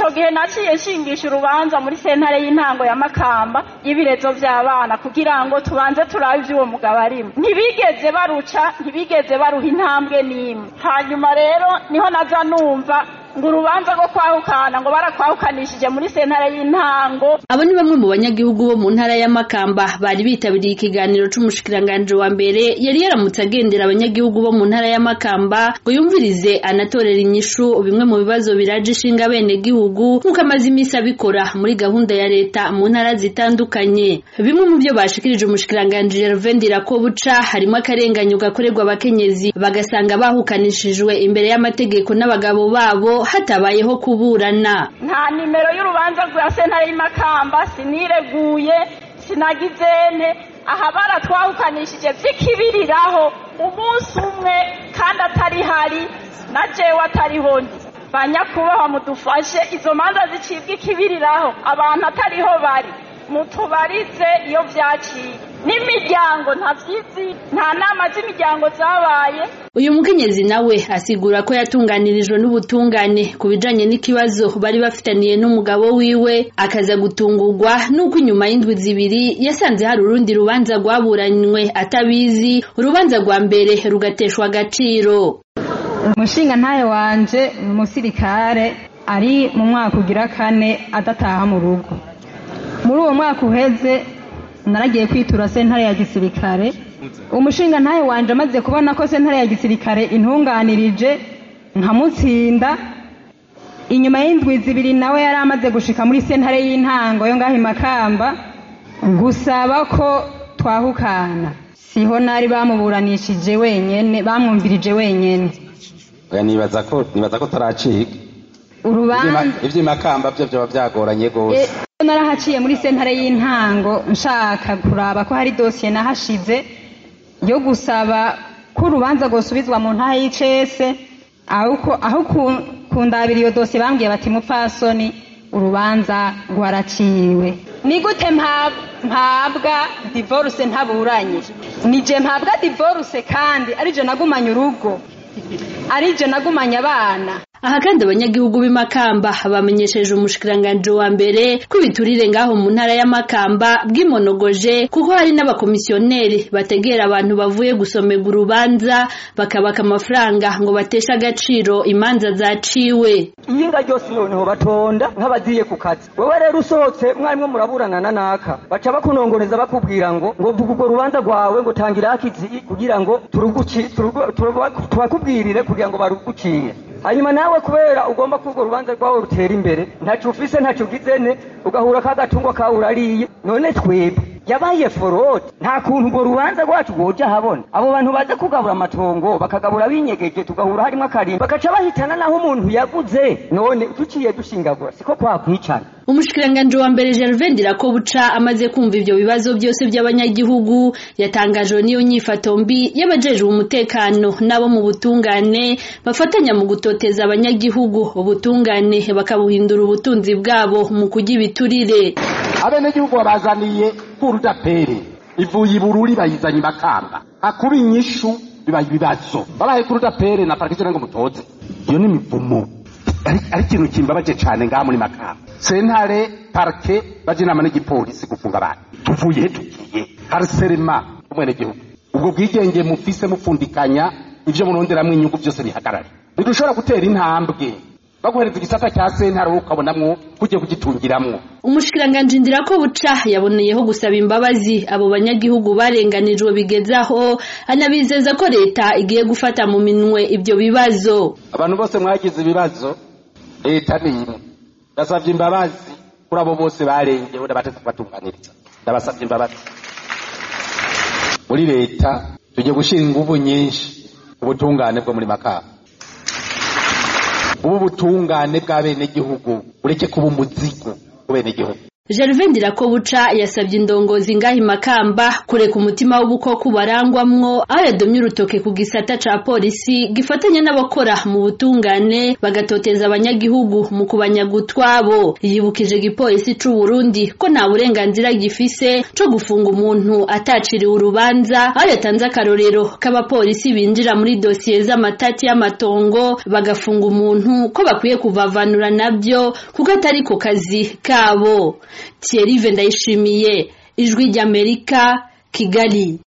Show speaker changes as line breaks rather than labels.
ico gihe naciye nshingisha urubanza muri sentare y'intango ya makamba y'ibirezo vy'abana kugira ngo tubanze turabe ivy'uwo mugabo arimo ntibigeze baruca ntibigeze baruha intambwe n'imwe hanyuma rero niho naza numva ngo urubanza rwo kwahukana ngo barakwahukanishije muri sentare y'intango
abo ni bamwe mu banyagihugu bo mu ntara ya Makamba bari bitabiriye ikiganiro c'umushikiranganje wa mbere yari yaramutse agendera abanyagihugu bo mu ntara ya Makamba ngo yumvirize anatorera inyishu bimwe mu bibazo biraje ishinga bene gihugu nk'uko amaze imisi abikora muri gahunda ya leta mu ntara zitandukanye bimwe mu byo bashikirije umushikiranganje Gervais Ndirakobuca harimo akarenganyo gakorerwa abakenyezi bagasanga bahukanishijwe imbere y'amategeko n'abagabo babo hatabayeho kuburana
nta nimero y'urubanza rwa sentare y'imakamba sinireguye sinagizene aha baratwahukanishije vy'ikibiriraho umunsi umwe kandi atari hari na jewe atariho ndi banyakubahwa mudufashe izo manza zicibwa ikibiriraho abantu atariho bari mutubarize iyo vyaciye n'imiryango ntavyizi nta nama z'imiryango zabaye
uyu mukenyezi nawe asigura ko yatunganirijwe n'ubutungane ku bijanye n'ikibazo bari bafitaniye n'umugabo wiwe akaza gutungurwa n'uko inyuma y'indwi zibiri yasanze hari urundi rubanza rwaburanywe atabizi urubanza rwa mbere rugateshwa agaciro
umushinga ntayo wanje ni umusirikare ari mu mwaka ugira kane adataha mu rugo muri uwo mwaka uheze naragiye kwitura sentare ya gisirikare umushinga ntayo wanje amaze kubona ko sentare ya gisirikare intunganirije nkamutsinda inyuma y'indwi zibiri nawe yari amaze gushika muri sentare y'intango yo ngaho imakamba gusaba ko twahukana siho nari bamuburanishije wenyene bamwumvirije wenyene
oya nibaza ko nibaza ko taracika
urubanza
ivy'imakamba vyo vyoba vyagoranye gose
Eh, narahaciye muri sentare y'intango nshaka kuraba ko hari dosiye nahashize yo gusaba ko urubanza rwosubizwa mu ntaha y'icese aho ku- aho ku- kundabira iyo dosiye bambwiye bati mupfasoni urubanza rwaraciwe ni gute mpa- mpabwa divorce ntaburanye nije mpabwa divorce kandi arije nagumanye urugo arije nagumanye abana
aha kandi abanyagihugu b'imakamba bamenyesheje umushikiranganje wa mbere ko ibiturire ngaho mu ntara ya Makamba bwimonogoje kuko hari n'abakomisiyoneri bategera abantu bavuye gusomega urubanza bakabaka amafaranga ngo bateshe agaciro imanza zaciwe
iyinga ryose noneho batonda nk'abagiye ku kazi wowe rero usohotse mwarimwe muraburana na naka baca bakunongoneza bakubwira ngo ngo vuga urwo rubanza rwawe ngo tangira akizi kugira ngo turuguci turugu- turugu- tubakubwirire kugira ngo baruguciye hanyuma nawe kubera ugomba ko urwo rubanza rwawe rutera imbere ntaco ufise ntaco ugizene ugahura k'agatungo kawe urariye none twebwe yabaye forode nta kuntu urwo rubanza rwacu rwoja habona abo bantu baza kugabura amatongo bakagabura binyegeje tugahura harimo akarimba bagaca bahitana naho umuntu yaguze none duciye dushingagura siko kwakwicana
umushikiranganje wa mbere Gervais Ndirakobuca amaze kumva ivyo bibazo byose by'abanyagihugu yatangajwe n'iyo nyifato mbi y'abajejwe umutekano n'abo mu butungane bafatanya mu gutoteza abanyagihugu ubutungane bakabuhindura ubutunzi bwabo mu kurya ibiturire
abenegihugu babazaniye kurudapere ivuye ibururi bayizanye imakamba akuba inyishu bibaye ibibazo babaye kurudapere na parikizere ngo mutoze iyo ni imivumo ari ari ikintu kimbabaje cane ngaha muri makamba sentare parke baje inama n'igipolisi gufunga abantu tuvuye he tugiye hariserema umwenegihugu ubwo bwigenge mufise mupfundikanya ivyo muronderamwo inyungu vyose bihagarare ntidushobora gutera intambwe baguhereza igisata cya sentare wowe ukabonamwo kugiye kugitungiramwo
umushikiranganje Ndirakobuca yaboneyeho gusaba imbabazi abo banyagihugu barenganijwe bigezaho anabizeza ko leta igiye gufata mu minwe ibyo bibazo
abantu bose mwagize ibibazo leta ni imwe ndasabye imbabazi kuri abo bose barengewe n'abatetse kubatunganiriza ndabasabye imbabazi muri leta tugiye gushyira ingufu nyinshi ubutungane bwo muri makamba ubu butungane bw'abenegihugu ureke kuba umuzigo ku benegihugu
Gervais Ndirakobuca yasabye indongozi ngahi makamba kureka umutima w'ubukoko barangwamwo aho yadomye urutoke ku gisata ca polisi gifatanya n'abakora mu butungane bagatoteza abanyagihugu mu kubanyaga utwabo yibukije igipolisi c'u Burundi ko nta burenganzira gifise co gufunga umuntu ataciriwe urubanza aho yatanze akarorero k'abapolisi binjira muri dosiye z'amatati y'amatongo bagafunga umuntu ko bakwiye kuvavanura nabyo kuko atari ko kazi kabo Thierry Ndayishimiye ijwi ry'Amerika Kigali